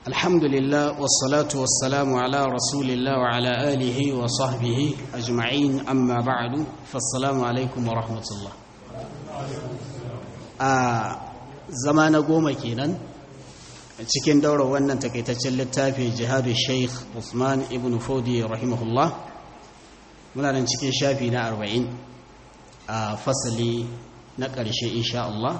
الحمد لله والصلاة والسلام على رسول الله وعلى آله وصحبه أجمعين أما بعد فالسلام عليكم ورحمة الله زمان قوم كينا cikin daura wannan takaitaccen littafi jihadu sheikh Usman ibn Fodi rahimahullah muna nan cikin shafi na arba'in a fasali na ƙarshe insha Allah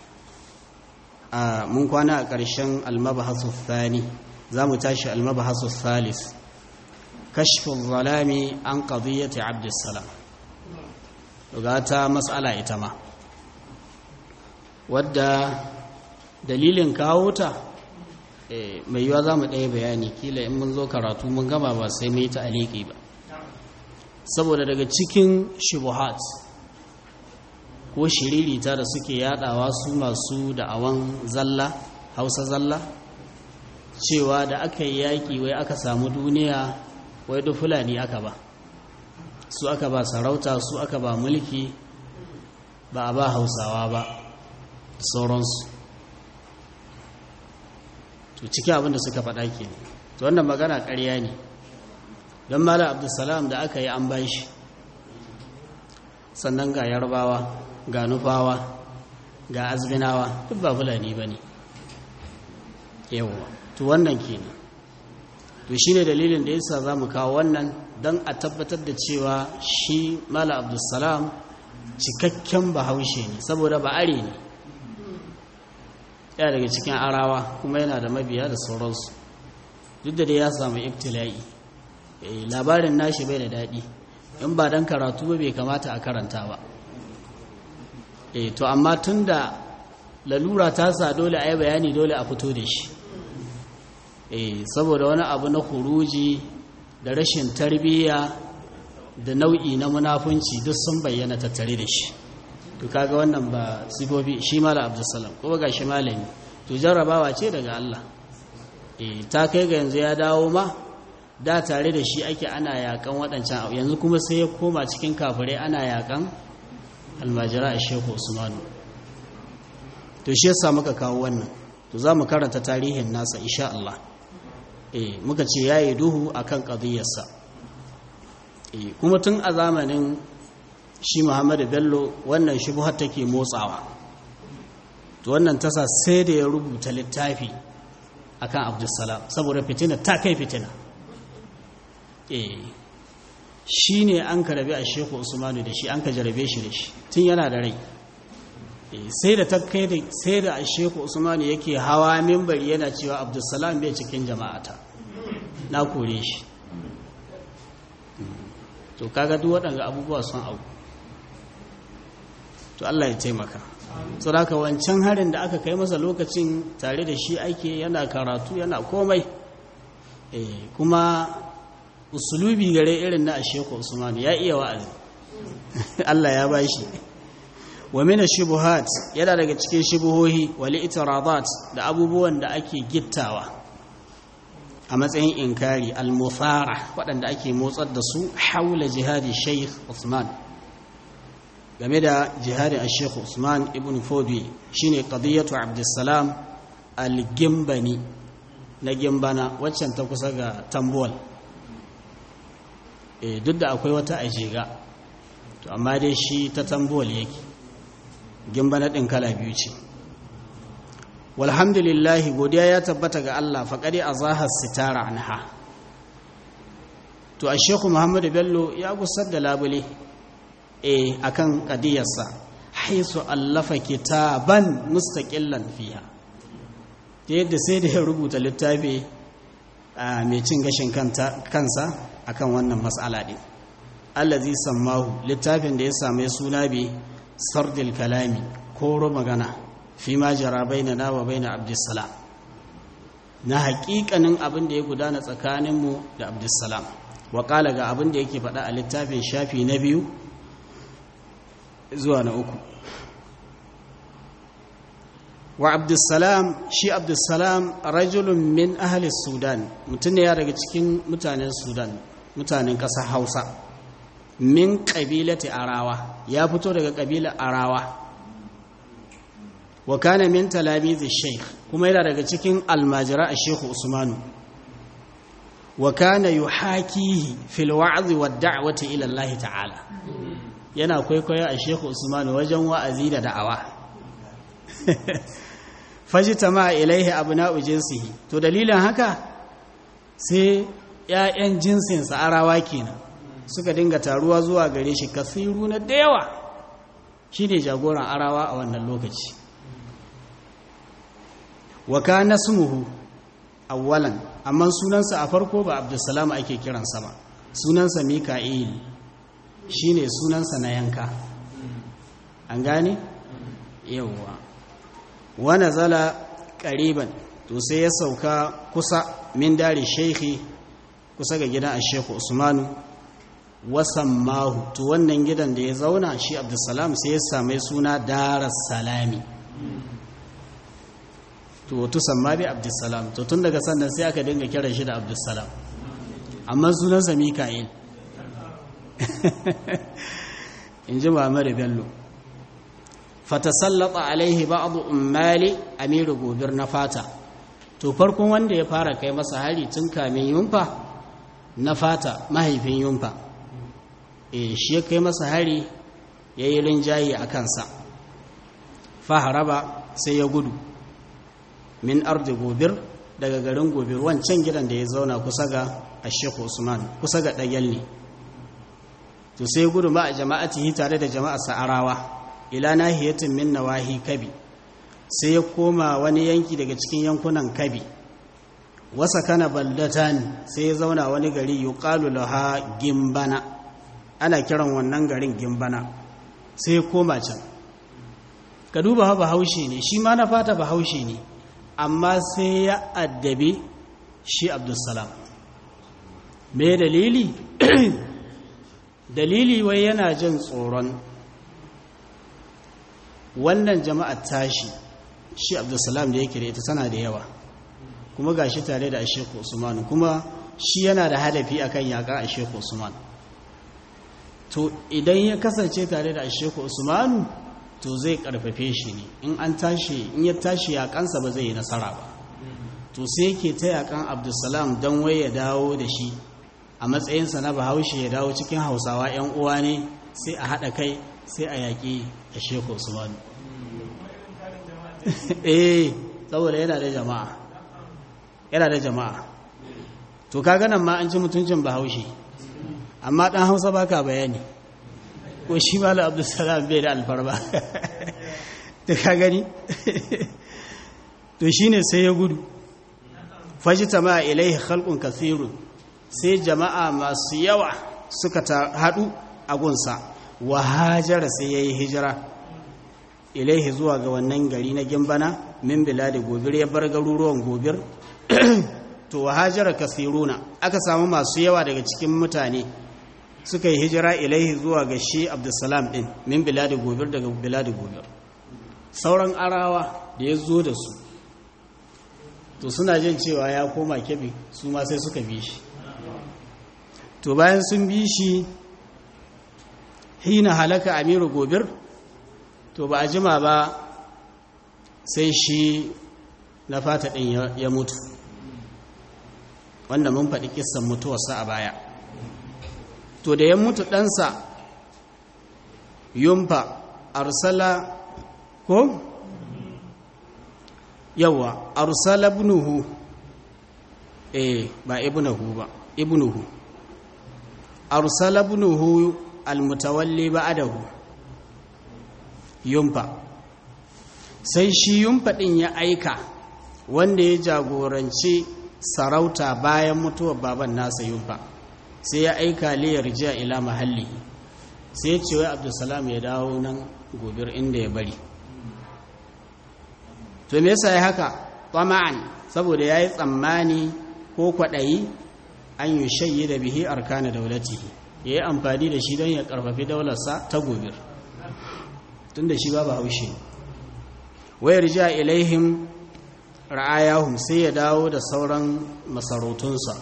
mun kwana a ƙarshen almabahasu thani za mu tashi almabahasu thalis kashfin zalami an ƙadiyyata abdussalam daga ta matsala ita ma wadda dalilin kawo ta mai yiwa za mu ɗaya bayani kila in mun zo karatu mun gama ba sai mai ta aliki ba saboda daga cikin shubuhat ko shiririta da suke yadawa su masu da'awan zalla hausa zalla cewa da aka yi yaƙi wai aka samu duniya wai da fulani aka ba su aka ba sarauta su aka ba mulki ba a ba hausawa ba sauransu to cikin abinda suka faɗa ke to wannan magana ƙarya ne don mala abdulsalam da aka yi an ban shi sannan ga yarbawa ga nufawa ga azbinawa duk ba fulani ba ne yawwa to wannan kenan to shi ne dalilin da yasa za mu kawo wannan don a tabbatar da cewa shi mala abdulsalam cikakken bahaushe ne saboda ba'are ne ya daga cikin arawa kuma yana da mabiya da sauransu duk da dai ya samu ibtila'i labarin nashi bai da daɗi in ba dan karatu ba bai kamata a karanta ba e to amma tunda lalura ta sa dole a yi bayani dole a fito da shi e saboda wani abu na kuruji da rashin tarbiyya da nau'i na munafunci duk sun bayyana tattare da shi to kaga wannan ba sifofi shi mala abdulsalam ko ga shi malami to jarrabawa ce daga Allah e ta kai ga yanzu ya dawo ma da tare da shi ake ana yakan waɗancan abu yanzu kuma sai ya koma cikin kafirai ana yakan almajira a sheku usmanu to shi yasa muka kawo wannan to za mu karanta tarihin nasa insha Allah eh muka ce yayi duhu akan qadiyarsa eh kuma tun a zamanin shi Muhammadu Bello wannan shubhar take motsawa to wannan tasa sai da ya rubuta littafi akan Abdulsalam saboda fitina ta kai fitina shi ne an ka rabe a sheku usmanu da shi an ka jarabe shi da shi tun yana da rai sai da kai da sai da a sheku usmanu yake hawa mimbari yana cewa abdulsalam bai cikin jama'ata na kore shi to kaga duk waɗanda abubuwa sun abu to Allah ya taimaka saboda wancan harin da aka kai masa lokacin tare da shi ake yana karatu yana komai kuma usulubi gare irin na Sheikh Usman ya iya wa'azi Allah ya bashi wa min shubuhat yana daga cikin shubuhohi wal itiradat da abubuwan da ake gittawa a matsayin inkari al-muthara waɗanda ake motsar da su haula jihadi Sheikh Usman game da jihadin Sheikh Usman ibn Fodi shine qadiyatu Abdussalam al-Gimbani na Gimbana waccan ta kusa ga Tambuwal duk da akwai wata ajiga to amma dai shi ta tambuwal yake gimbana ɗin kala biyu ce walhamdulillahi godiya ya tabbata ga Allah faƙari a zahar sitara anha to a sheku muhammadu bello ya gusar da labule e akan ƙadiyarsa haisu allafa kitaban mustaƙillan fiya ta yadda sai da ya rubuta littafi a mai cin gashin kansa akan wannan matsala ɗin allazi sammahu littafin da ya same suna bi sardil kalami koro magana fi ma jara baina na wa baina abdussalam na haƙiƙanin abin da ya gudana tsakaninmu da abdussalam wa ƙala ga abin da yake faɗa a littafin shafi na biyu zuwa na uku wa abdussalam shi abdussalam rajulun min ahli sudan mutum ne ya daga cikin mutanen sudan mutanen ƙasar hausa min ƙabilati arawa ya fito daga ƙabilar arawa wa kana min talamizi sheikh kuma yana daga cikin almajira a sheikh usmanu wa kana yuhakihi fil wa'zi wad da'wati ila Allah ta'ala yana kwaikwayo a sheikh usmanu wajen wa'azi da da'awa fajitama ilaihi abna'u jinsihi to dalilin haka sai ƴaƴan jinsinsa arawa kenan suka dinga taruwa zuwa gare shi kasiru na da yawa shine jagoran arawa a wannan lokaci wa kana smuhu awwalan amma sunansa a farko ba abdussalam ake kiransa ba sunansa mika'il shine sunansa na yanka an gane yawwa wa nazala qariban to sai ya sauka kusa min dare sheikhi kusa ga gidan ashekhu usmanu wasammahu to wannan gidan da ya zauna shi abdussalam sai ya same suna daras salami to tusamma bi abdussalam to tun daga sannan sai aka dinga kiran shi da abdussalam amma sunansa mika'il in ji mamari bello fatasallata alaihi ba'adu ummali amiru gobir na fata to farkon wanda ya fara kai masa hari tun kamin yunfa na fata mahaifin yunfa e shi ya kai masa hari ya yi rinjaye a kansa faharaba sai ya gudu min ardi gobir daga garin gobir wancan gidan da ya zauna kusa ga ashekhu usman kusa ga ɗagyal ne to sai gudu ma a jama'atihi tare da jama'a sa'arawa ila nahiyatin min nawahi kabi sai ya koma wani yanki daga cikin yankunan kabi wasa kana baldatan sai ya zauna wani gari yuqalu laha gimbana ana kiran wannan garin gimbana sai ya koma can ka duba ha bahaushe ne shi ma na fata bahaushe ne amma sai ya addabi shi abdulsalam me dalili dalili wai yana jin tsoron wannan jama'ar tashi shi abdulsalam da yake da ita tana da yawa kuma ga shi tare da asheku usman kuma shi yana da hadafi akan yaƙar asheku usman to idan ya kasance tare da asheku usmanu to zai karfafe shi ne in an tashi in ya tashi yaƙansa ba zai yi nasara ba to sai ke ta yaƙan abdulsalam don wai ya dawo da shi a matsayinsa na bahaushe ya dawo cikin hausawa 'yan uwa ne sai a haɗa kai sai a yaƙi a sheku usmanu eh saboda yana da jama'a yana da jama'a to kaga nan ma an ci mutuncin bahaushe amma ɗan hausa baka bayani ko shi malam abdulsalam bai da alfarma ta ka gani to shine sai ya gudu fajita ma ilaihi khalqun kathirun sai jama'a masu yawa suka haɗu a gunsa wa hajara sai yayi hijira ilaihi zuwa ga wannan gari na gimbana min biladi gobir ya bar garuruwan gobir to wa hajara kathiruna aka samu masu yawa daga cikin mutane suka yi hijira ilaihi zuwa ga shi abdulsalam din min biladi gobir daga biladi gobir sauran arawa da ya zo da su to suna jin cewa ya koma kebe su ma sai suka bi shi to bayan sun bi shi hina halaka amiru gobir to ba a jima ba sai shi na fata ɗin ya mutu wanda mun faɗi kissan mutuwarsa a baya to da ya mutu ɗansa yumfa arsala ko yawa arsala ibnuhu eh ba ibnuhu ba ibnuhu arsala ibnuhu almutawalli ba'dahu yumfa sai shi yumfa din ya aika wanda ya jagoranci sarauta bayan mutuwar baban nasa yumfa sai ya aika liyar jiya ila mahalli sai ya ce wai abdulsalam ya dawo nan gobir inda ya bari to me yasa ya haka tama'an saboda yayi tsammani ko kwadayi an yi shayyi da bihi arkana daulatihi yayi amfani da shi don ya karfafi daularsa ta gobir tunda shi ba haushe wayar ja ilaihim ra'ayahum sai ya dawo da sauran masarautunsa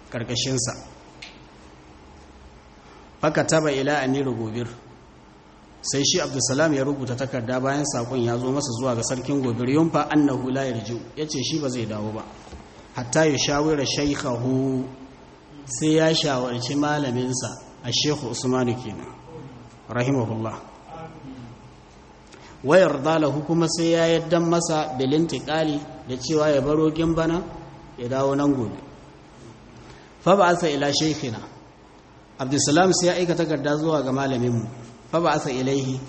karkashinsa faka taba ila amiru gobir sai shi abdulsalam ya rubuta takarda bayan sakon ya zo masa zuwa ga sarkin gobir yunfa annahu la yarju yace shi ba zai dawo ba hatta ya shawira shaykhahu sai ya shawarci malaminsa a shekhu usmanu kenan rahimahullah wayar dalahu kuma sai ya yaddan masa bilintikali da cewa ya baro gimbana ya dawo nan gobe fa ba asa ila shaykhina abdulsalam sai ya aika takarda zuwa ga malaminmu fa ba asa ilaihi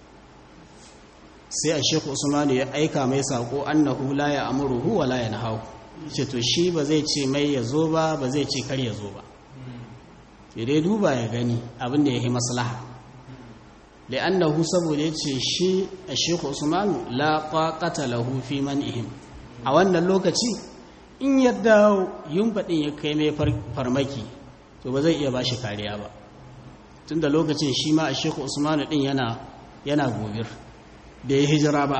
sai a shekhu usmanu ya aika mai sako annahu la ya amuruhu wa la yanhahu ce to shi ba zai ce mai ya zo ba ba zai ce kar ya zo ba dai duba ya gani abin da ya yi maslaha li'annahu saboda ya ce shi a shekhu usmanu la taqata lahu fi man'ihim a wannan lokaci in yadda yunfaɗin ya kai mai farmaki to ba zai iya ba shi kariya ba tun da lokacin shi ma a shekhu usmanu ɗin yana yana gobir da ya hijira ba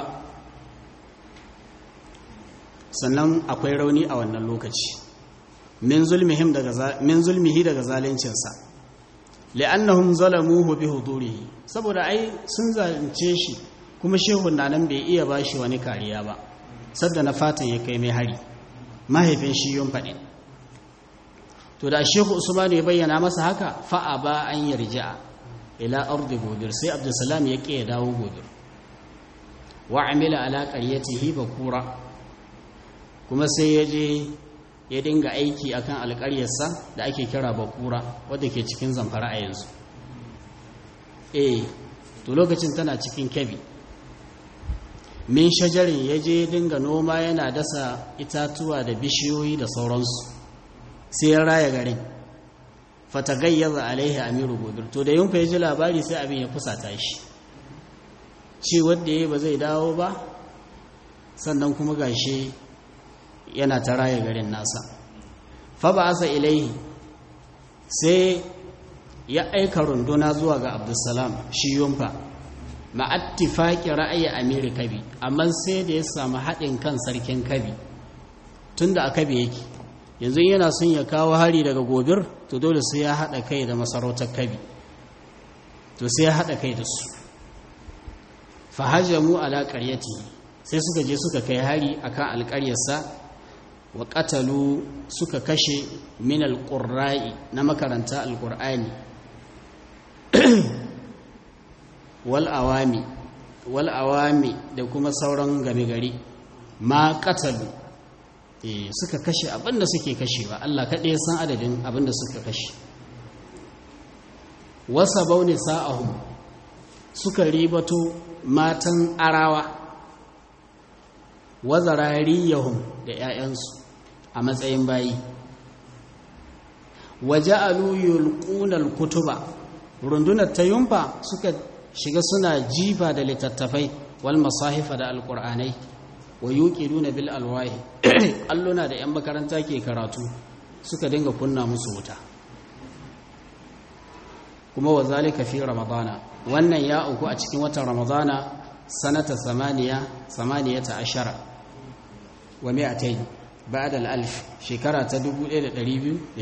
sannan akwai rauni a wannan lokaci min zulmihi daga zalincinsa li'annahum zalamuhu bi hudurihi saboda ai sun zalunce shi kuma shehun na nan bai iya bashi wani kariya ba sadda na fatan ya kai mai hari mahaifin shi yun faɗi to da shehu usmanu ya bayyana masa haka fa'a ba an yarja ila ardi gobir sai abdulsalam ya ƙi ya dawo gobir wa amila ala qaryatihi bakura kuma sai ya je ya dinga aiki akan alƙaryarsa da ake kira bakura wadda ke cikin zamfara a yanzu eh to lokacin tana cikin kebi min shajarin ya je dinga noma yana dasa itatuwa da bishiyoyi da sauransu sai ya raya garin fatagayyaza alaihi amiru gobir to da yunfa ya ji labari sai abin ya fusata shi ci wadda ya ba zai dawo ba sannan kuma gashi yana ta raya garin nasa fa ba asa ilaihi sai ya aika runduna zuwa ga abdulsalam shi yunfa ma'attifaƙi ra'ayi amiri kabi amma sai da ya samu haɗin kan sarkin kabi tun da a kabi yake yanzu yana son ya kawo hari daga gobir to dole sai ya haɗa kai da masarautar kabi to sai ya haɗa kai da su fahajamu ala ƙaryati sai suka je suka kai hari akan alƙaryarsa wa ƙatalu suka kashe min alƙurra'i na makaranta alƙur'ani wal'awami wal'awami da kuma sauran game gari ma katalu suka kashe abinda suke kashewa Allah kaɗai san adadin abinda suka kashe wasa bauni sa'ahum suka ribato matan arawa wazarariyahum da ‘ya'yansu a matsayin bayi waje aluyul ƙunar kutuba rundunar ta yumfa suka shiga suna jifa da littattafai wal masahifa da alƙur'anai wa yuqiduna bil alwahi alluna da yan makaranta ke karatu suka dinga kunna musu wuta kuma wa zalika fi ramadana wannan ya uku a cikin watan ramadana sanata samaniya samaniyata ashara wa mi'atayn ba'da al-alf shekara ta 1218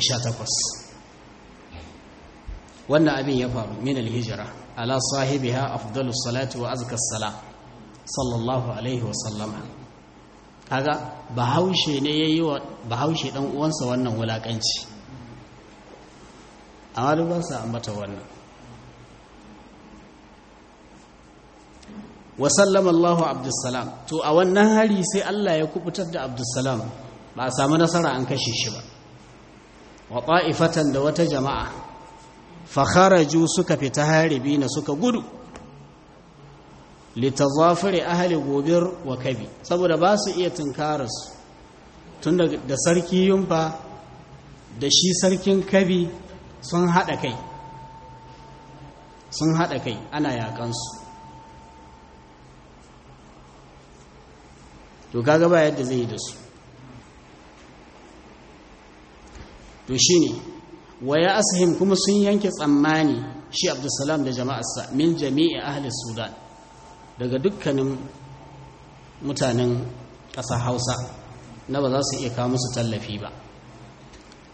wannan abin ya faru min al-hijra ala sahibiha afdalus salati wa azka salam sallallahu alaihi wa sallama kaga bahaushe ne yayi wa bahaushe dan uwansa wannan wulakanci amma duk ba sa ambata wannan wa sallama Allahu Abdussalam to a wannan hari sai Allah ya kubutar da Abdussalam ba a samu nasara an kashe shi ba wa ta'ifatan da wata jama'a fa kharaju suka fita haribi na suka gudu litazafiri ahli gobir wa kabi saboda ba su iya tunkararsu tun da sarki yumfa da shi sarkin kabi sun haɗa kai sun haɗa kai ana yaƙansu to kaga ba yadda zai yi da su to shi ne wa ya asahim kuma sun yanke tsammani shi abdulsalam da jama'arsa min jami'i ahli sudan daga dukkanin mutanen ƙasa hausa na ba za su iya kawo musu tallafi ba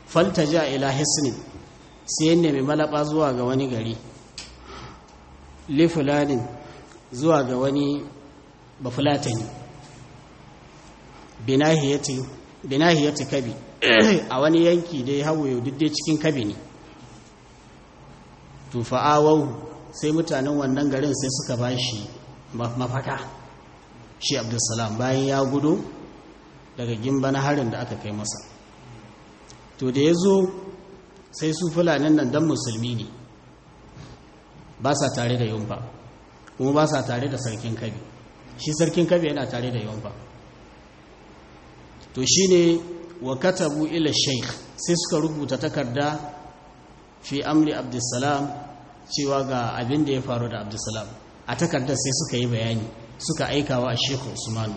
faltaja ila hisnin sai ya nemi malaba zuwa ga wani gari li fulanin zuwa ga wani bafulatani binahiyati binahiyati kabi a wani yanki dai hawaye duk dai cikin kabi ne to fa'awau sai mutanen wannan garin sai suka bashi mafaka shi abdulsalam bayan ya gudu daga gimba na harin da aka kai masa to da ya zo sai su fulanin nan dan musulmi ne ba sa tare da yumfa kuma ba sa tare da sarkin kabi shi sarkin kabi yana tare da yumfa to shi ne wa katabu ila sheikh sai suka rubuta takarda fi amri abdulsalam cewa ga abin da ya faru da abdulsalam a takardar sai suka yi bayani suka aikawa a sheikh usmanu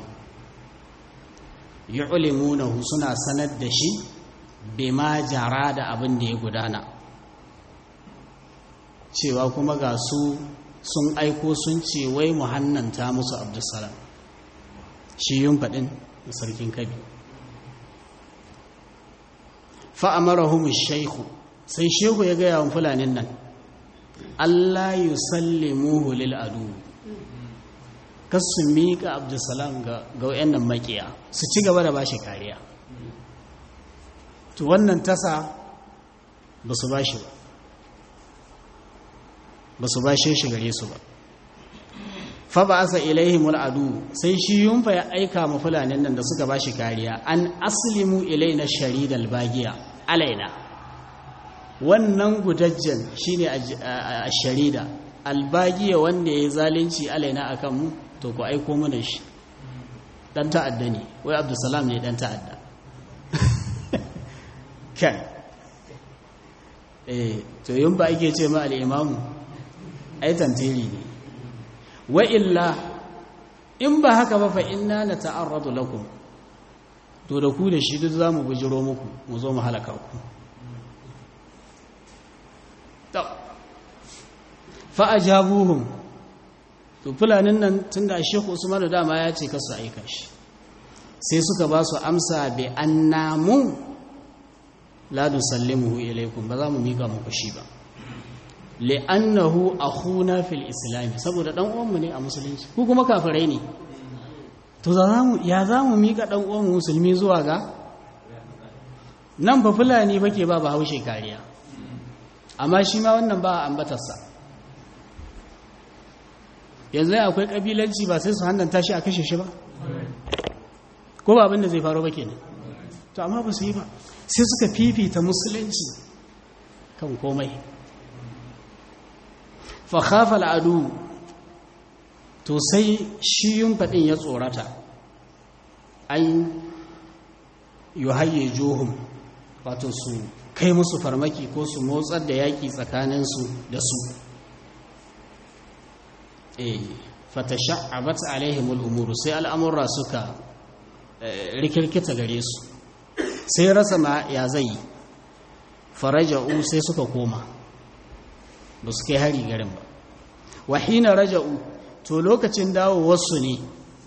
yu'limunahu suna sanar da shi bima jara da abin da ya gudana cewa kuma ga su sun aiko sun ce wai muhannanta musu abdulsalam shi yun faɗin sarkin kabi fa'amarahum shaihu sai shehu ya gaya wa fulanin nan Allah yi sallimuhu lil adu kasu miƙa abdulsalam ga nan makiya su ci gaba da ba shi kariya to wannan tasa ba su ba shi ba ba su ba shi shi gare su ba fa ba asa ilaihimul adu sai shi yunfa ya aika ma fulanin nan da suka ba shi kariya an aslimu ilaina sharidal bagiya alaina wannan gudajjen shine a sharida albagiya wanda ya yi zalunci alaina akan mu to ku aiko mana shi dan ta'adda ne wai abdulsalam ne dan ta'adda kai eh to yin ba ake ce ma al'imamu ai tantiri ne wa illa in ba haka ba fa inna na ta'arradu lakum to da ku da shi duk za mu bujiro muku mu zo mu halaka ku fa'ajabuhum to fulanin nan tun da shekhu usman da dama ya ce kasu aika shi sai suka ba su amsa bi annamu la nusallimuhu ilaykum ba za mu mika muku shi ba li'annahu akhuna fil islam saboda dan uwanmu ne a musulunci ku kuma kafirai ne to za mu ya za mu mika dan uwanmu musulmi zuwa ga nan ba fulani bake ba ba haushe kariya amma shi ma wannan ba ambatarsa yanzu akwai kabilanci ba sai su hannanta shi a kashe shi ba ko ba abin da zai faru ba kenan to amma ba su yi ba sai suka fifita musulunci kan komai fakhafa al'adu to sai shi yun faɗin ya tsorata an yi haye johun wato su kai musu farmaki ko su motsar da yaƙi tsakaninsu da su e fata sha'abat alaihimul umuru sai al'amurra suka rikirkita gare su sai rasa ma ya zai faraja'u sai suka koma ba su kai hari garin ba wahina raja'u to lokacin dawowarsu ne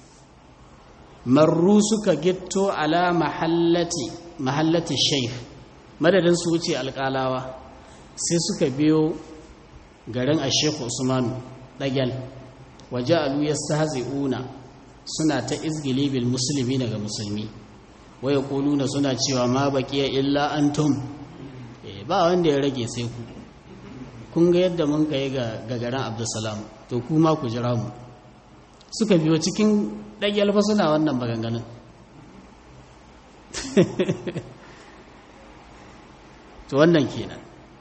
marru suka gitto ala mahallati mahallati shaif madadin su wuce alƙalawa sai suka biyo garin a shekhu usmanu ɗagyal waje alu ya una suna ta izgili bil musulmi daga musulmi waya kuluna suna cewa ma baƙiya illa antum ba wanda ya rage sai ku kun ga yadda mun kai ga garin abdulsalam to kuma ku jira mu suka biyo cikin ɗagyal fa suna wannan maganganun to wannan kenan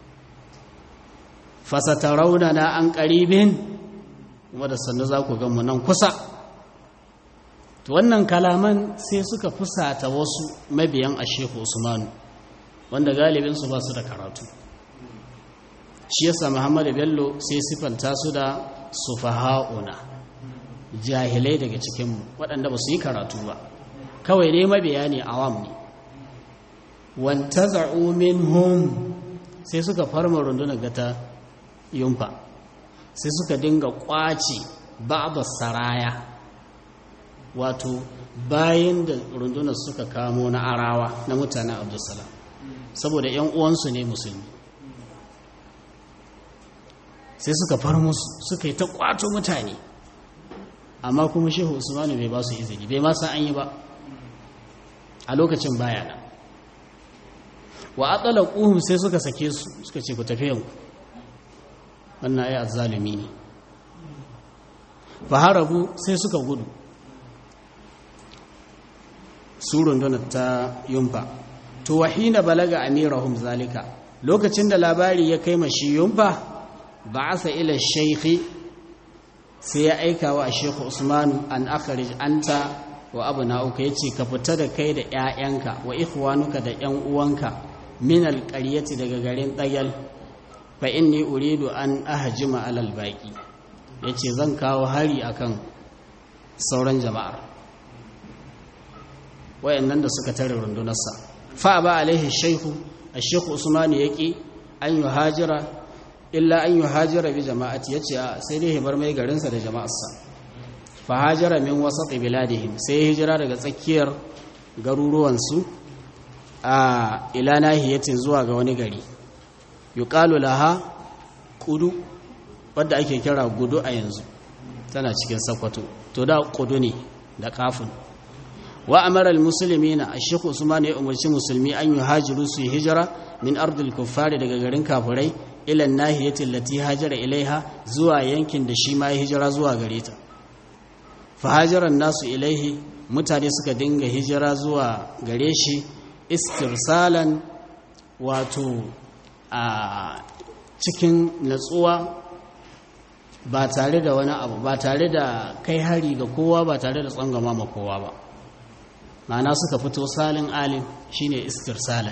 fasatarauna na an ƙaribin kuma da sannu za ku mu nan kusa to wannan kalaman sai suka fusata wasu mabiyan a shehu usmanu wanda galibinsu ba su da karatu shi yasa muhammadu bello sai sifanta su da sufaha'una jahilai daga cikinmu waɗanda ba su yi karatu ba kawai ne mabiya ne awam ne wanta za'u minhum sai suka farma rundunar gata yumfa sai suka dinga kwace ba'da saraya wato bayan da rundunar suka kamo na arawa na mutanen abdulsalam saboda 'yan uwansu ne musulmi sai suka far musu suka yi ta kwato mutane amma kuma shehu usmanu bai ba su izini bai ma san an yi ba a lokacin baya nan wa atsala ƙuhun sai suka sake su suka ce ku tafi yanku wannan ai azzalumi ne faharabu sai suka gudu su rundunar ta yumfa to wahina balaga amirahum zalika lokacin da labari ya kai mashi yumfa ba'asa ila shaykhi sai ya aika wa shekhu usmanu an akhrij anta wa abna'uka yace ka fita da kai da ƴaƴanka wa ikhwanuka da ƴan uwanka min alqaryati daga garin dagal fa inni uridu an ahjima alal baqi yace zan kawo hari akan sauran jama'ar wayannan da suka tare rundunarsa fa ba alaihi shaykhu ash-shaykh usman yaki an yuhajira illa an yuhajira bi jama'ati yace sai dai bar mai garinsa da jama'arsa fa hajara min wasat biladihim sai hijira daga tsakiyar garuruwansu a ila nahiyatin zuwa ga wani gari yuqalu laha qudu wadda ake kira gudu a yanzu tana cikin sakwato to da qudu ne da kafin wa amara almuslimina ash-shaykh usman ya umarci musulmi an yuhajiru su hijira min ardil kuffari daga garin kafirai ila nahiyati allati hajara ilaiha zuwa yankin da shi ma ya hijira zuwa gare ta fa hajaran nasu ilaihi mutane suka dinga hijira zuwa gare shi istirsalan wato a cikin natsuwa ba tare da wani abu ba tare da kai hari ga kowa ba tare da tsangama ma kowa ba ma'ana suka fito salin alim shine istirsalan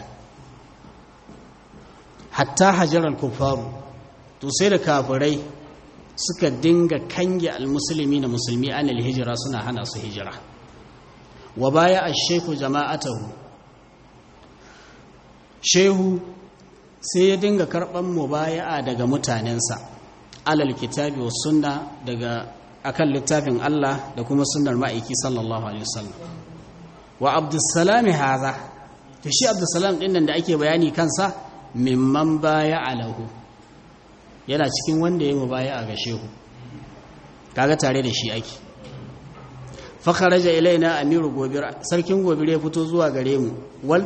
hatta hajarar kufaru to sai da kafirai suka dinga kange almusulmi na musulmi anil hijira suna hana su hijira wa baya a shehu jama'atahu shehu sai ya dinga karɓar mubaya'a daga mutanensa alal kitabi wa sunna daga akan littafin Allah da kuma sunnar ma'aiki sallallahu alaihi wasallam wa abdussalam haza to shi abdussalam din nan da ake bayani kansa mimman baya alahu yana cikin wanda ya mubaya ga shehu kaga tare da shi ake fa kharaja ilaina amiru gobir sarkin gobir ya fito zuwa gare mu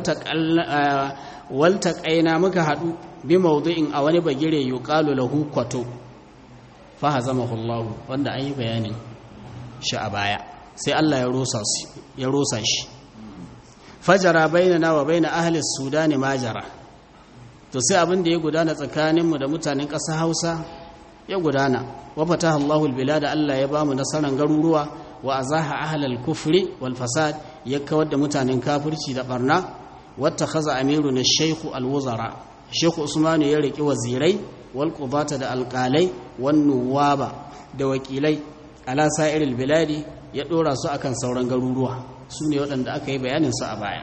walta kaina muka hadu bi mawdu'in a wani bagire yuqalu lahu kwato fa hazamahu Allah wanda an yi bayanin shi a baya sai Allah ya rosa shi ya rosa shi fajara bainana wa baina ahli sudani majara to sai abin da ya gudana tsakaninmu da mutanen ƙasa hausa ya gudana wa fataha Allahu albilada Allah ya bamu nasaran garuruwa wa azaha ahlal kufri wal fasad ya kawar da mutanen kafirci da barna wata khaza amiru na shaykhu alwuzara shaykhu usmanu ya riki wazirai wal qudata da alqalai wan nuwaba da wakilai ala sa'iril biladi ya dora su akan sauran garuruwa su ne waɗanda aka yi bayanin su a baya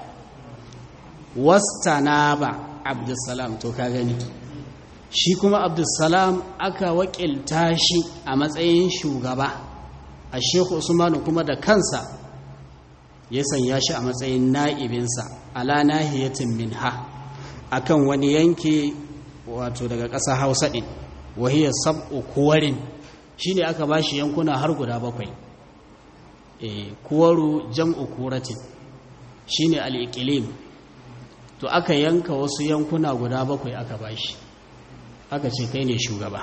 wastanaba abdulsalam to ka gani shi kuma abdulsalam aka wakilta shi a matsayin shugaba a sheku usmanu kuma da kansa ya sanya shi a matsayin na'ibinsa ala nahiyatin minha akan wani yanki wato daga ƙasa hausa ɗin wahiyar sab'u kuwarin shi ne aka ba shi yankuna har guda bakwai e, kuwaru jam'u kuratin shi ne al'iƙilim to aka yanka wasu yankuna guda bakwai aka bashi aka ce kai ne shugaba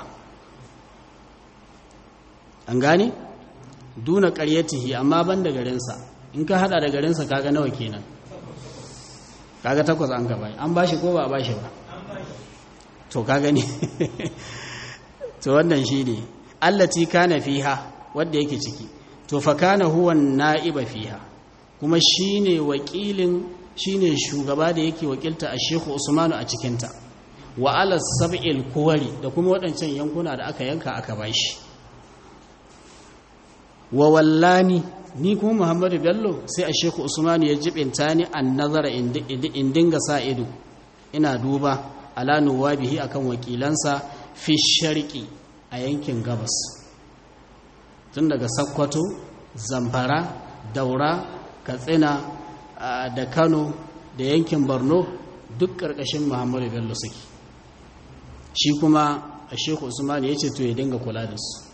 an gane duna ƙaryatihi amma ban da garinsa in ka hada da garinsa kaga nawa kenan kaga takwas an ka bashi an bashi ko ba a bashi ba to ka gani to wannan shi ne allati kana fiha wadda yake ciki to fa kana huwa na'iba fiha kuma shine wakilin shine shugaba da yake wakilta a Sheikh Usmanu a cikinta wa ala sab'il kuwari da kuma waɗancan yankuna da aka yanka aka bashi wa wallani ni kuma Muhammadu Bello sai a Sheikh Usmanu ya jibinta ni an nazara in dinga sa ido ina duba ala nuwabihi akan wakilansa fi sharqi a yankin gabas tun daga Sakkwato Zamfara Daura Katsina da kano da yankin borno duk ƙarƙashin muhammadu bello suke shi kuma a sheku usman ya ce to ya dinga kula da su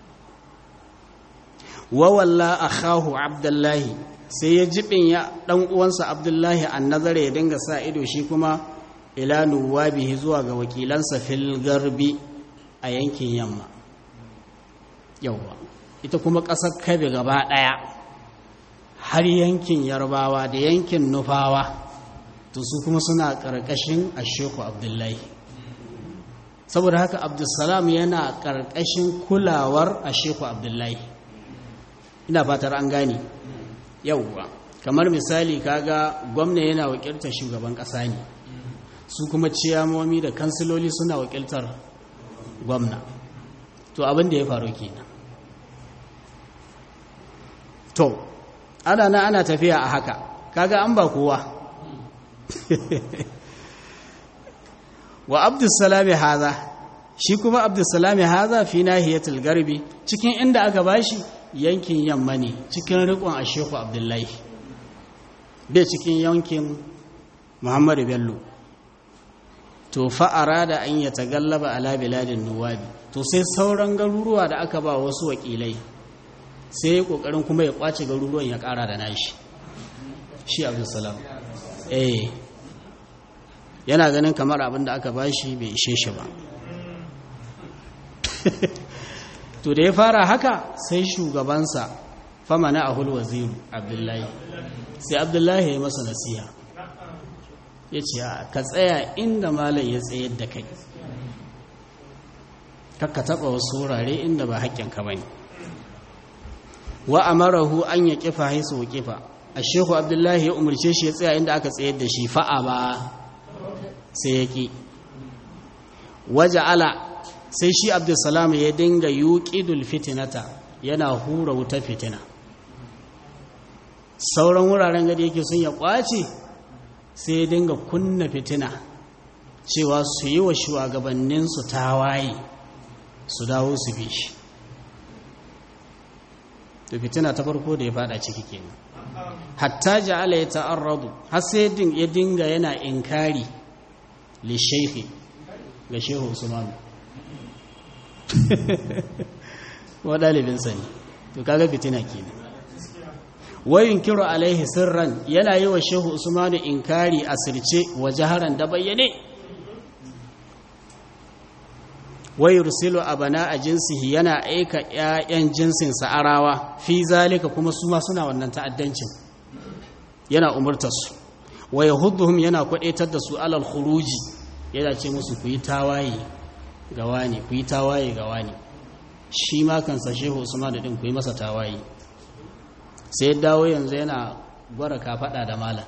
wawalla a kahu abdullahi sai ya jibin ya ɗan uwansa abdullahi an nazara ya dinga sa ido shi kuma ila nuwabihi zuwa ga wakilansa fil garbi a yankin yamma yauwa ita kuma ƙasar kabe gaba ɗaya har yankin yarbawa da yankin nufawa to su kuma suna ƙarƙashin asheku abdullahi saboda haka abdulsalam yana ƙarƙashin kulawar asheku abdullahi ina fatar an gane yauwa kamar misali kaga gwamna yana wakiltar shugaban ƙasa ne su kuma ciyamomi da kansiloli suna wakiltar gwamna to abin da ya faru kenan to ana na ana tafiya a haka kaga an ba kowa wa abdussalami haza shi kuma abdussalami haza fi nahiyatul garbi cikin inda aka bashi yankin yamma ne cikin rikon asheku abdullahi bai cikin yankin muhammadu bello to fa'ara da an yi tagallaba ala biladin nuwabi to sai sauran garuruwa da aka ba wasu wakilai sai ya kokarin kuma ya kwace garuruwan ya kara da nashi shi abdulsalam eh yana ganin kamar abin da aka bashi bai ishe shi ba to da ya fara haka sai shugabansa fama na ahul waziru abdullahi sai abdullahi ya masa nasiha ya ce ka tsaya inda malam ya tsayar da kai kakka taɓa wasu wurare inda ba haƙƙinka ba ne wa amarahu an ya kifa haisu wa kifa a shehu abdullahi ya umarce shi ya tsaya inda aka tsayar da shi fa'a ba sai ya ƙi waje ala sai shi abdulsalam ya dinga yuƙidul fitinata yana hura wuta fitina sauran wuraren gadi yake sun ya ƙwace sai ya dinga kunna fitina cewa su yi wa shugabanninsu tawaye su dawo su bi shi to fitina ta farko da ya fada ciki kenan hatta ja'ala ya ta'arradu har sai ya dinga yana inkari li shaykhi ga shehu usman wa dalibin sani to kaga fitina kenan wayin kiro alaihi sirran yana yi wa shehu usman inkari asirce wa jaharan da bayyane wai yursilu abana a jinsihi yana aika ƴaƴan jinsin sa'arawa fi zalika kuma su ma suna wannan ta'addancin yana umurtar su wa yahudduhum yana kwadaitar da su alal khuruji yana ce musu ku yi tawaye ga wani ku yi tawaye ga wani shi ma kansa shehu usman da din ku yi masa tawaye sai dawo yanzu yana gwara kafada da malam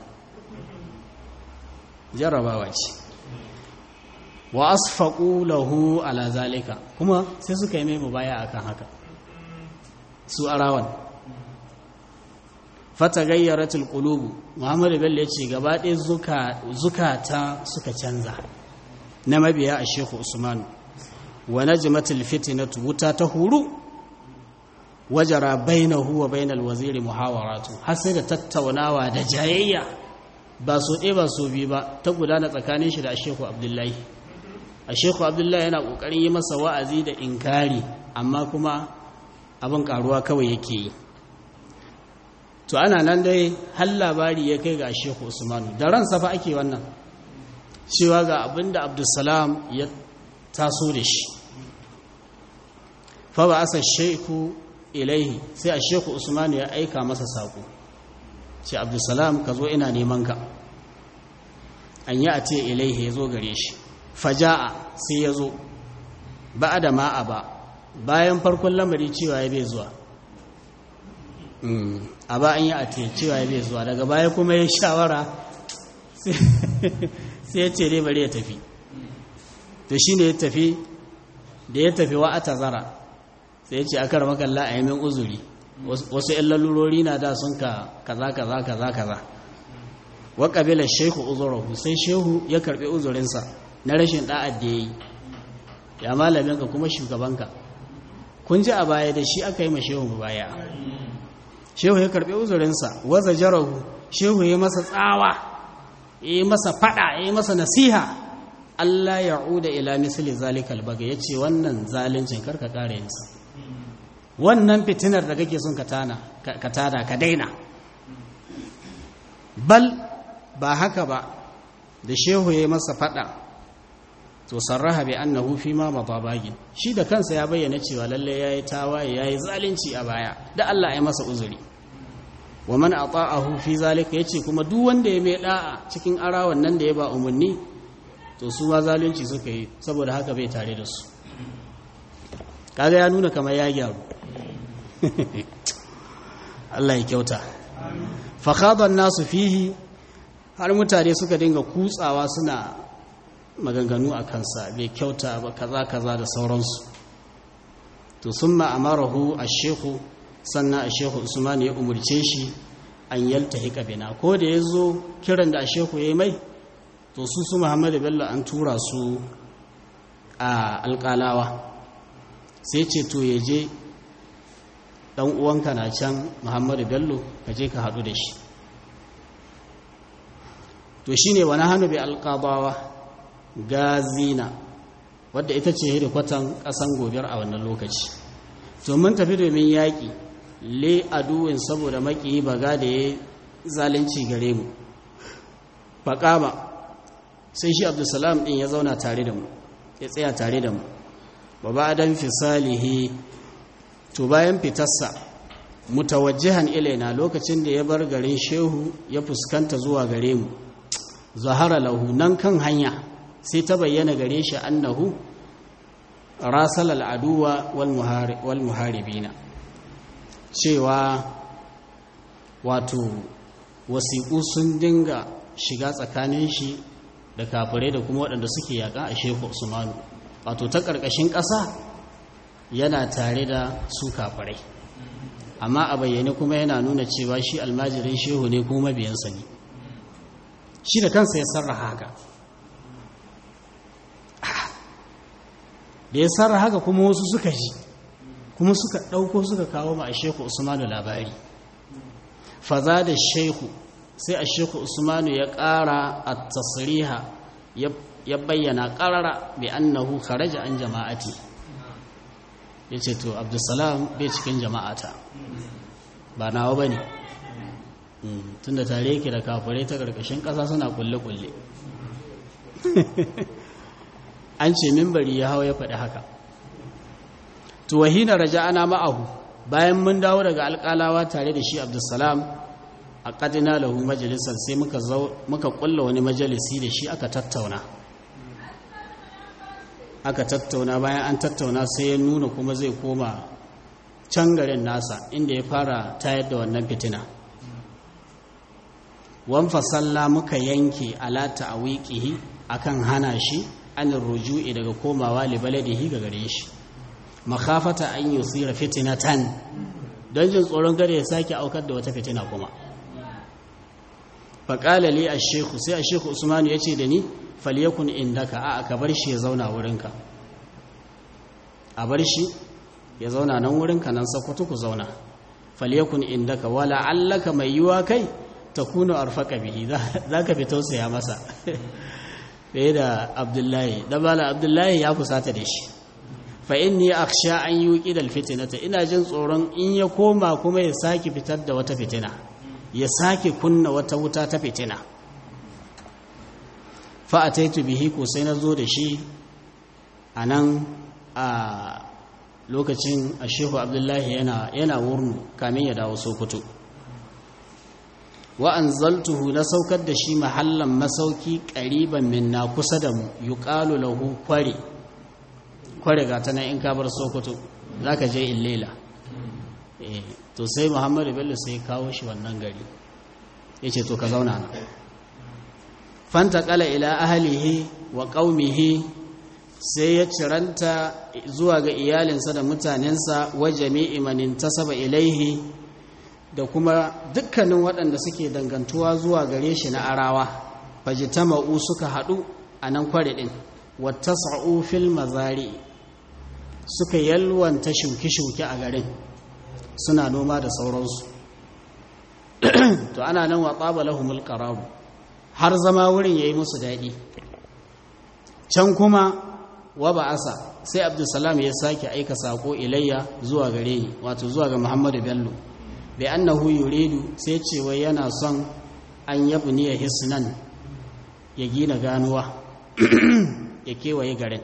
jarrabawa ce wa asfaqu lahu ala zalika kuma sai suka yi mai mubaya akan haka su arawan fatagayyaratul qulub Muhammad Bello yace gaba ɗaya zuka zukata suka canza na mabiya a Sheikh Usman wa najmatul fitnatu wuta ta huru wajara bainahu wa bainal waziri muhawaratu har sai da tattaunawa da jayayya ba so ɗaya ba so biyu ba ta gudana tsakanin shi da Sheikh Abdullahi a Sheikh Abdullahi yana kokarin yi masa wa'azi da inkari amma kuma abin karuwa kawai yake yi to ana nan dai har labari ya kai ga Sheikh Usmanu da ransa fa ake wannan cewa ga abinda Abdulsalam ya taso da shi fa ba asa sheku ilaihi sai a Sheikh Usmanu ya aika masa sako ce Abdulsalam ka zo ina neman ka an yi a ce ilaihi ya zo gare shi faja'a sai ya zo ba da ma'a ba bayan farkon lamari cewa ya bai zuwa a ba an yi a cewa ya bai zuwa daga baya kuma ya shawara sai ya ce dai bari ya tafi to shi ne ya tafi da ya tafi wa ata zara sai ya ce aka rama kalla a yamin uzuri wasu yan lalurori na da sun ka kaza kaza kaza kaza wa ƙabilar shehu uzurahu sai shehu ya karɓi uzurinsa na rashin ɗa'ad da ya yi ya malaminka kuma shugabanka kun ji a baya da shi aka yi ma shehu baya shehu ya karɓi uzurinsa waza jarahu shehu ya masa tsawa ya yi masa faɗa ya yi masa nasiha Allah ya'uda ila misli zalikal baga yace wannan zalincin karka kare yinsa wannan fitinar da kake son ka tana ka tada ka daina bal ba haka ba da shehu ya masa fada to sarraha bi annahu fi ma matabagin shi da kansa ya bayyana cewa lalle yayi tawaye yayi zalunci a baya da Allah ya masa uzuri wa man ata'ahu fi zalika yace kuma duk wanda ya mai da'a cikin arawan nan da ya ba umarni to su ma zalunci suka yi saboda haka bai tare da su kaga ya nuna kamar ya gyaru Allah ya kyauta fa khada nasu fihi har mutane suka dinga kutsawa suna maganganu a kansa bai kyauta ba kaza kaza da sauransu to summa amarahu ash-shaykhu sannan ash-shaykhu Usman ya umurce shi an yaltahika bina ko da yazo kiran da ash-shaykhu yayi mai to su su Muhammadu Bello an tura su a alƙalawa sai ce to yaje dan uwanka na can Muhammadu Bello ka je ka hadu da shi to shine wani hannu bi alqabawa gazina wadda ita ce hedikwatan ƙasan gobiyar a wannan lokaci to mun tafi domin yaƙi le aduwin saboda maƙiyi baga da ya zalunci gare mu faƙama sai shi abdulsalam ɗin ya zauna tare da mu ya tsaya tare da mu ba ba don fisalihi to bayan fitarsa mutawajjihan ilaina lokacin da ya bar garin shehu ya fuskanta zuwa gare mu zahara lahu nan kan hanya sai ta bayyana gare shi annahu rasal al'aduwa wal muharibina cewa wato wasiƙu sun dinga shiga tsakanin shi da kafirai da kuma waɗanda suke yaƙa a shehu usmanu wato ta ƙarƙashin ƙasa yana tare da su kafirai amma a bayyane kuma yana nuna cewa shi almajirin shehu ne kuma mabiyansa ne shi da kansa ya sarraha haka da ya sarra haka kuma wasu suka ji kuma suka ɗauko suka kawo ma a sheku usmanu labari faza da sheku sai a sheku usmanu ya ƙara a tasiriha ya bayyana ƙarara bi annahu kharaja an jama'ati ya ce to abdulsalam bai cikin jama'ata ba nawa ba ne tunda tare yake da kafirai ta ƙarƙashin ƙasa suna kulle-kulle an ce mimbari ya hau ya faɗi haka tuwahina raja ana ma'ahu bayan mun dawo daga alƙalawa tare da shi abdulsalam a ƙadina lahu majalisar sai muka ƙulla wani majalisi da shi aka tattauna aka tattauna bayan an tattauna sai ya nuna kuma zai koma can garin nasa inda ya fara tayar da wannan fitina wan fasalla muka yanke alata a wiƙihi akan hana shi anin ruju'i daga komawa libaladihi ga gare shi makafata an yi tsira fitinatan don jin tsoron gare ya sake aukar da wata fitina kuma faƙala li a sheku sai a sheku usmanu ya ce da ni falyakun indaka a aka bar shi ya zauna wurinka a bar shi ya zauna nan wurinka nan sakwato ku zauna falyakun indaka wala allaka mai yiwa kai ta kuna arfaka bihi za ka fi tausaya masa fiye da abdullahi dabala abdullahi ya kusata da shi fa inni akhsha an yuqi dal fitnata ina jin tsoron in ya koma kuma ya sake fitar da wata fitina ya sake kunna wata wuta ta fitina fa ataitu bihi ko sai nazo da shi anan a lokacin ashehu abdullahi yana yana wurnu kamin ya dawo sokoto wa anzaltuhu na saukar da shi mahallan masauki ƙariban minna kusa da mu yuqalu lahu kware kware ga ta nan in ka bar sokoto zaka je illela eh to sai muhammadu bello sai kawo shi wannan gari yace to ka zauna na fanta qala ila ahlihi wa qaumihi sai ya ciranta zuwa ga iyalinsa da mutanensa wa jami'i man intasaba ilaihi da kuma dukkanin waɗanda suke dangantuwa zuwa gare shi na arawa fajitama'u suka haɗu a nan kware ɗin wata sa'u fil mazari suka yalwanta shuke-shuke a garin suna noma da sauransu to ana nan wa tsaba lahumul qararu har zama wurin yayi musu daɗi can kuma wa ba'asa sai abdulsalam ya sake aika sako ilayya zuwa gare ni wato zuwa ga muhammadu bello bai annahu yuridu sai ce wai yana son an yabni ya hisnan ya gina ganuwa ya kewaye garin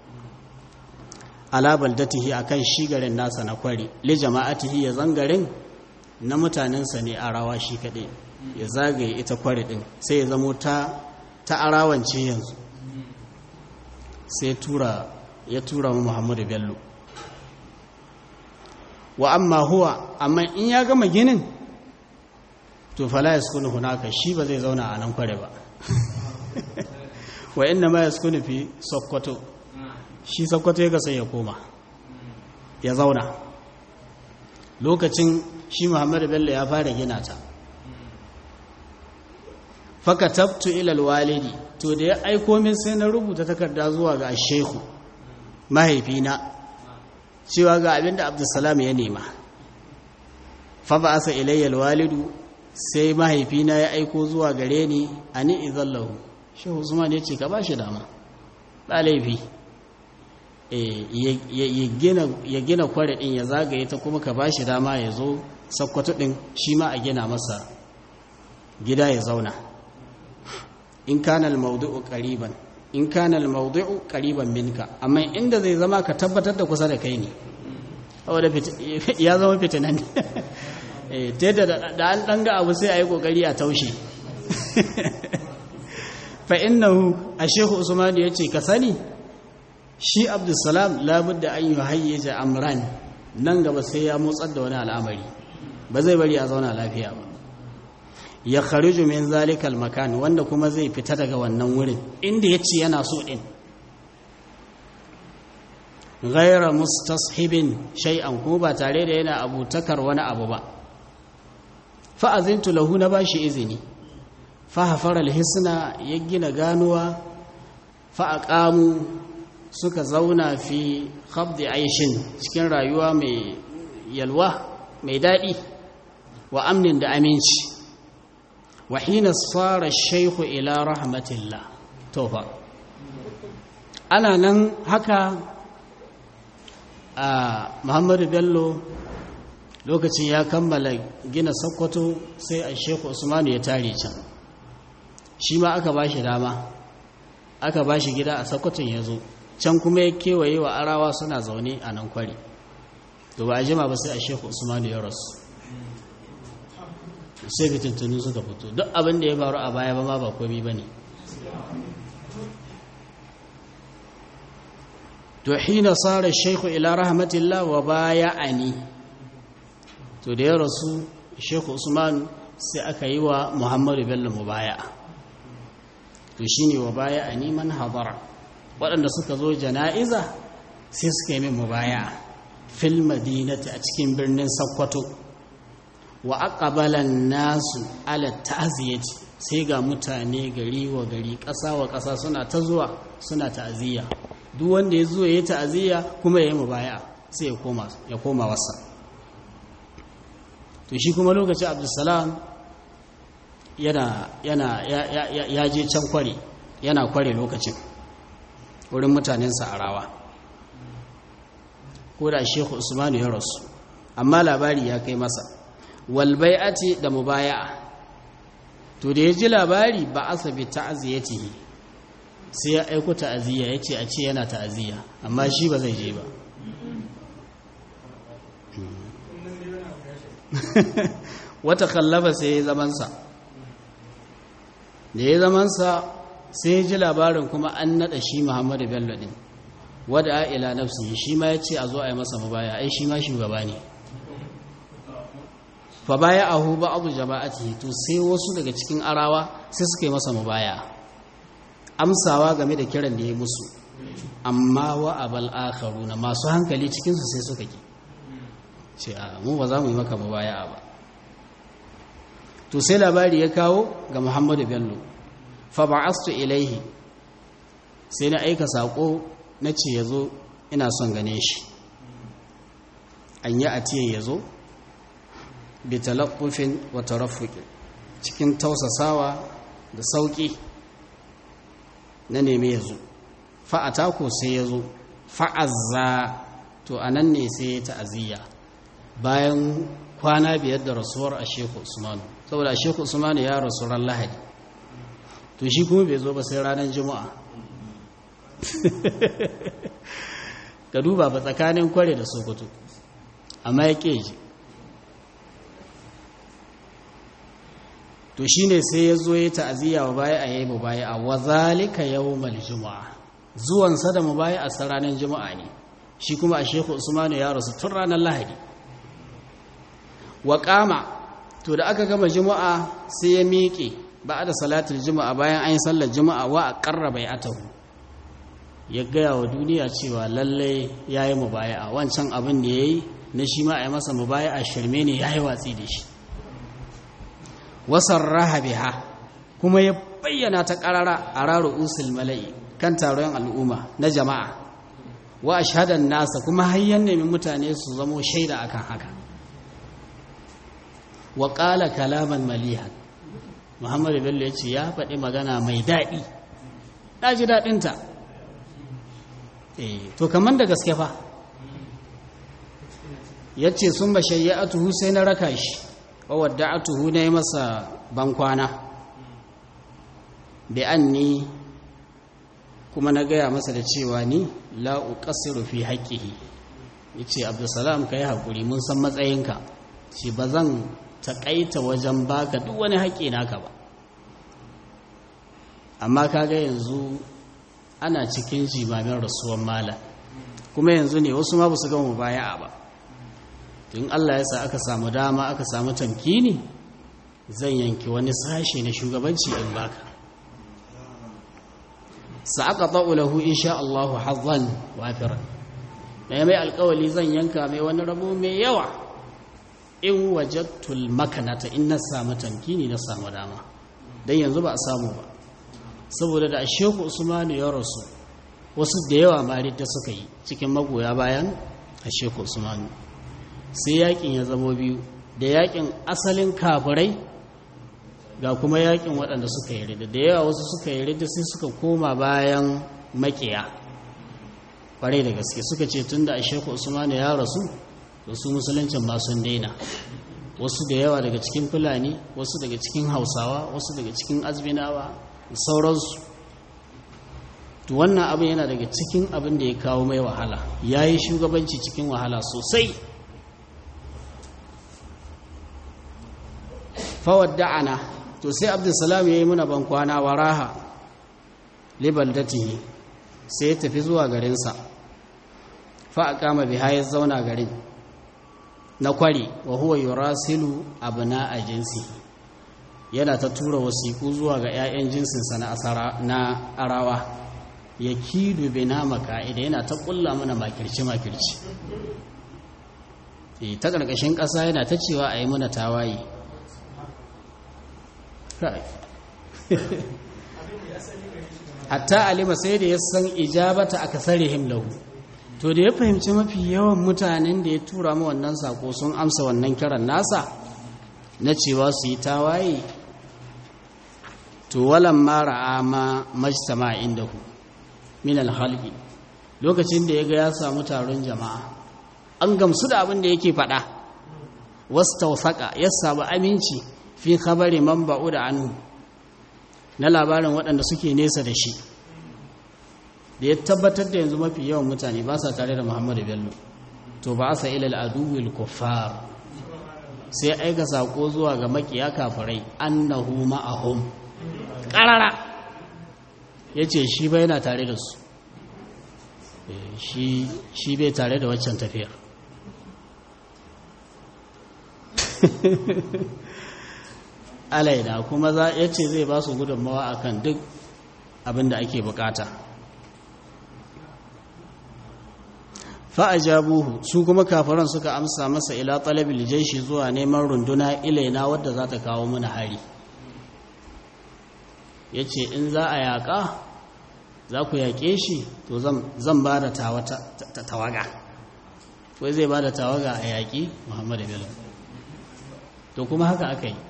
ala baldatihi akan shi garin nasa na kwari li jama'atihi ya zangarin na mutanensa ne a rawa shi kaɗai ya zagaye ita kwari ɗin sai ya zamo ta ta arawance yanzu sai tura ya tura mu Muhammadu Bello wa amma huwa amma in ya gama ginin to fala yaskunu hunaka shi ba zai zauna a nan kware ba wa inna ma yaskunu fi sokoto shi sokoto ya sai ya koma ya zauna lokacin shi Muhammadu Bello ya fara gina ta fakatabtu ila alwalidi to da ya aiko min sai na rubuta takarda zuwa ga shehu mahaifina cewa ga abinda abdulsalam ya nema fa ba asa ilayya alwalidu sai mahaifina ya aiko zuwa gare ni ani idallahu shehu usman ya ce ka ba shi dama ba laifi ya gina kware din ya zagaye ta kuma ka ba shi dama ya zo sakkwato din shi ma a gina masa gida ya zauna in kana al-mawdu'u qariban in kana al-mawdu'u qariban minka amma inda zai zama ka tabbatar da kusa da kai ne saboda ya zama fitinan eh da da an dan ga abu sai ayi kokari a taushe fa innahu ashehu usman yace ka sani shi abdussalam labudda an yuhayyaja amran nan gaba sai ya motsar da wani al'amari ba zai bari a zauna lafiya ba ya khariju min zalikal makan wanda kuma zai fita daga wannan wurin inda yace yana so din ghayra mustashibin shay'an ko ba tare da yana abutakar wani abu ba fa azintu lahu na bashi izini fa hafara alhisna ya gina ganuwa fa aqamu suka zauna fi khabdi aishin cikin rayuwa mai yalwa mai dadi wa amnin da aminci وحين صار الشيخ إلى رحمة الله توفى أنا نن هكا محمد بيلو lokacin ya kammala gina sokoto sai a sheku usmanu ya tare can shi ma aka ba shi dama aka ba shi gida a sokoton ya zo can kuma ya kewaye wa arawa suna zaune a nan kwari to ba a jima ba sai a sheku usmanu ya rasu sai fitintunu suka fito duk abin da ya faru a baya ba ma ba komi ba ne to hina tsara shaikhu ila rahmatillah wa baya ani to da ya rasu shaikhu usman sai aka yi wa muhammadu bello mubaya to shine wa baya ani man hadara waɗanda suka zo jana'iza sai suka yi min mubaya fil madinati a cikin birnin sakkwato wa aqbalan nasu ala ta'ziyati sai ga mutane gari wa gari ƙasa wa ƙasa suna ta zuwa suna ta'aziyya duk wanda ya zo ya yi ta'aziyya kuma ya yi mubaya sai ya koma ya koma wasa to shi kuma lokacin Abdulsalam yana yana ya je can kware yana kware lokacin wurin mutanensa a rawa ko da Sheikh Usmanu ya rasu amma labari ya kai masa walbai'ati da mubaya'a to da ya ji labari ba asa bi ta'ziyatihi sai ya aiko ta'aziyya yace a ce yana ta'aziyya amma shi ba zai je ba wata kallaba sai ya zaman sa da ya zaman sa sai ya ji labarin kuma an nada shi Muhammadu Bello din wada ila nafsihi shi ma yace a zo a yi masa mubaya ai shi ma shugaba ne fa baya ahu ba abu jama'ati to sai wasu daga cikin arawa sai suka yi masa mubaya amsawa game da kiran da ya musu amma wa abal akharuna masu hankali cikin su sai suka ki ce a mu ba za mu yi maka mubaya ba to sai labari ya kawo ga Muhammadu Bello fa ba'astu ilaihi sai na aika sako na ce yazo ina son gane shi an yi atiye yazo bitalaffufin wa taraffuki cikin tausasawa da sauki na neme ya zo fa'ata ko sai ya zo fa'azza to a nan ne sai ya ta'aziyya bayan kwana biyar da rasuwar a sheku usmanu saboda a sheku usmanu ya rasu ran lahadi to shi kuma bai zo ba sai ranar juma'a ka duba ba tsakanin kware da sokoto amma ya ji to shi ne sai ya zo ya ta'aziyya wa baya a yayi baya a wazalika yawmal juma'a zuwansa da mu baya a ranar juma'a ne shi kuma a sheku usmanu ya rasu tun ranar lahadi wa kama to da aka gama juma'a sai ya miƙe ba da salatul juma'a bayan an yi sallar juma'a wa a ƙarraba ya atahu ya gaya wa duniya cewa lallai ya yi mubaya'a wancan abin da ya yi na shi ma a yi masa mubaya'a shirme ne ya yi watsi da shi wasan rahabiha kuma ya bayyana ta ƙarara a raro usul mala'i kan taron al'umma na jama'a wa ashadan nasa kuma hayyan nemi mutane su zamo shaida akan haka wa ƙala kalaman malihan muhammadu bello ya ce ya faɗi magana mai daɗi ɗaji daɗinta to kamar da gaske fa ya ce sun ba shayya'atuhu sai na raka shi wa wadda'atuhu na yi masa bankwana bi an ni kuma na gaya masa da cewa ni la'u ƙasiru fi haƙƙihi ya ce abdulsalam ka yi haƙuri mun san matsayinka ce ba zan taƙaita wajen baka duk wani haƙƙi naka ba amma kaga yanzu ana cikin jimamin rasuwan malam kuma yanzu ne wasu ma ba su gama baya'a ba tun Allah ya sa aka samu dama aka samu tamkini zan yanki wani sashe na shugabanci in baka sa'aka ta'u lahu insha Allah hazzan wafiran mai mai alƙawali zan yanka mai wani rabo mai yawa in wajattul makanata in na samu tamkini na samu dama dan yanzu ba a samu ba saboda da sheku usmanu ya rasu wasu da yawa ma da suka yi cikin magoya bayan a sheku usmanu sai yakin ya zama biyu da yakin asalin kafirai ga kuma yakin waɗanda suka yi rida da yawa wasu suka yi rida sai suka koma bayan makiya ƙwarai da gaske suka ce tun da a sheku usmanu ya rasu da su musuluncin ma sun daina wasu da yawa daga cikin fulani wasu daga cikin hausawa wasu daga cikin azminawa sauransu to wannan abin yana daga cikin abin da ya kawo mai wahala ya yi shugabanci cikin wahala sosai fawadda'ana to sai abdulsalam ya yi muna bankwana wa raha libaldatihi sai ya tafi zuwa garinsa fa a kama biha ya zauna garin na kwari wa huwa yurasilu abna a jinsi yana ta tura wasiku zuwa ga 'ya'yan jinsinsa na asara na arawa ya kidu bina maka'ida yana ta kulla mana makirci makirci ta ƙarƙashin ƙasa yana ta cewa a yi muna tawaye hatta alima sai da ya san ijabata aka sarihim lahu to da ya fahimci mafi yawan mutanen da ya tura mu wannan sako sun amsa wannan kiran nasa na cewa su yi tawaye to walan mara ama majtama indahu min alhalqi lokacin da yaga ya samu taron jama'a an gamsu da abin da yake faɗa wastawsaqa ya samu aminci fi khabari man ba'uda anhu na labarin waɗanda suke nesa da shi da ya tabbatar da yanzu mafi yawan mutane ba sa tare da Muhammadu Bello to ba sa ila al-aduwil kuffar sai aika sako zuwa ga makiya kafirai annahu ma'ahum qarara yace shi bai yana tare da su shi shi bai tare da waccan tafiyar alaida kuma za ya ce zai ba su gudunmawa a kan duk abin da ake bukata fa'ajabuhu su kuma kafaran suka amsa masa ila talabil jaishi zuwa neman runduna ilaina wadda za ta kawo mana hari ya ce in za a yaƙa za ku yaƙe shi to zan ba da tawaga wai zai ba da tawaga a yaƙi muhammadu bello to kuma haka aka yi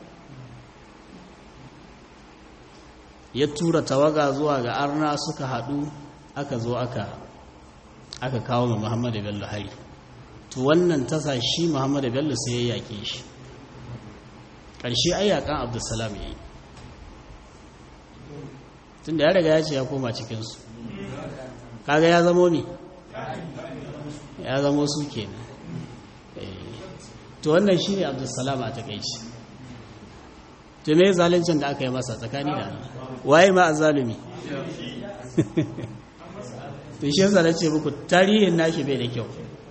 ya tura tawaga zuwa ga arna suka haɗu aka zo aka aka kawo ma muhammadu bello hari to wannan tasa shi muhammadu bello sai ya yaƙe shi ƙarshe ayyakan abdulsalam ya yi tun da ya riga ya ce ya koma cikinsu kaga ya zamo ne ya zamo su kenan to wannan shi ne abdulsalam a takaici to me zalincin da aka yi masa tsakani da Allah waye ma a zalumi to shi yasa nace muku tarihin nashi bai da kyau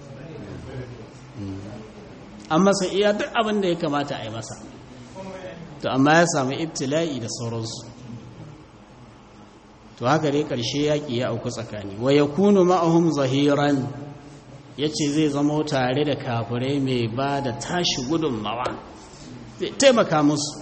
an masa iya duk abin da ya kamata a yi masa to amma ya samu ibtila'i da sauransu to haka dai ƙarshe yaƙi ya auku tsakani wa ya kunu ma'ahum zahiran ya ce zai zama tare da kafirai mai ba da tashi gudunmawa zai taimaka musu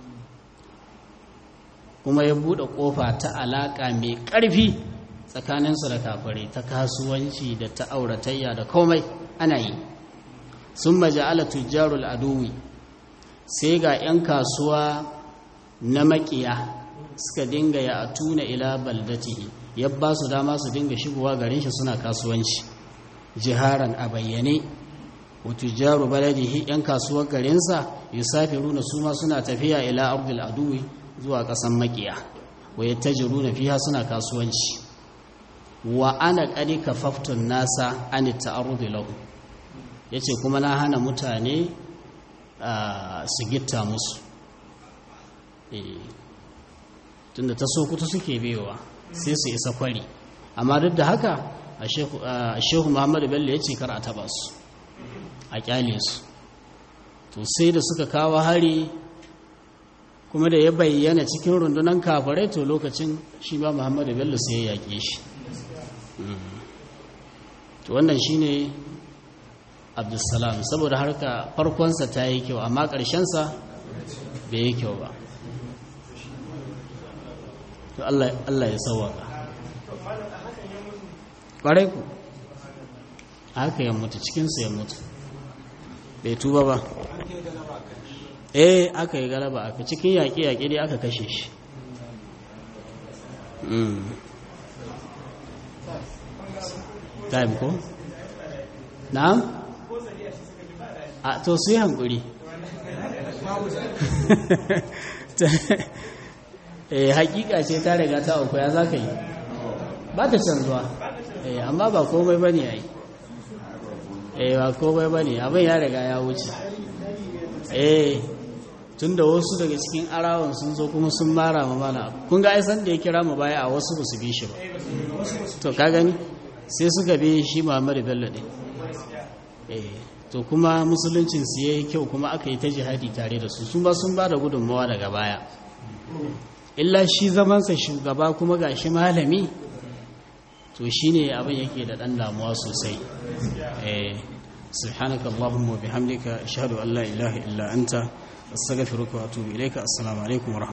kuma ya buɗe ƙofa ta alaƙa mai ƙarfi tsakaninsu da kafirai ta kasuwanci da ta auratayya da komai ana yi sun maja'ala tujjarul aduwi sai ga 'yan kasuwa na makiya suka dinga ya atuna ila baldatihi ya ba su dama su dinga shigowa garin shi suna kasuwanci jiharan a bayyane wa tujjaru baladihi 'yan kasuwar garinsa yusafiruna su ma suna tafiya ila ardil aduwi zuwa ƙasan makiya wa yattajiruna fiha suna kasuwanci wa ana qad kafaftun nasa an ta'arrudi lahu yace kuma na hana mutane su gitta musu tunda ta sokuta suke bewa sai su isa kwari amma duk da haka a shehu muhammadu bello ya ce kar a taba su a kyale su to sai da suka kawo hari kuma da ya bayyana cikin rundunan kafarai to lokacin shi ba muhammadu bello sai ya yaƙe shi to wannan shi ne abdulsalam saboda harka farkonsa ta yi kyau amma ƙarshensa bai yi kyau ba to allah ya sauwaka ƙwarai ku haka ya mutu cikinsu ya mutu bai tuba ba eh aka yi galaba aka cikin yaƙe-yaƙe dai aka kashe shi time ko? na'am? a to su yi hankuri eh hakika ce ta riga ta uku ya za ka yi ba ta canzuwa eh amma ba komai ba ne ya yi eh ba komai ba ne abin ya riga ya wuce eh tun da wasu daga cikin arawan sun zo kuma sun mara ma mana kun ga aisan da ya kira mu baya a wasu ba su bi shi ba to ka gani sai suka bi shi muhammadu bello ɗin eh to kuma musuluncin su yayi kyau kuma aka yi ta jihadi tare da su sun ba sun ba da gudunmawa daga baya illa shi zamansa shugaba kuma ga shi malami to shine abin yake da ɗan damuwa sosai eh سبحانك اللهم وبحمدك أشهد أن لا إله إلا أنت أستغفرك وأتوب إليك السلام عليكم ورحمة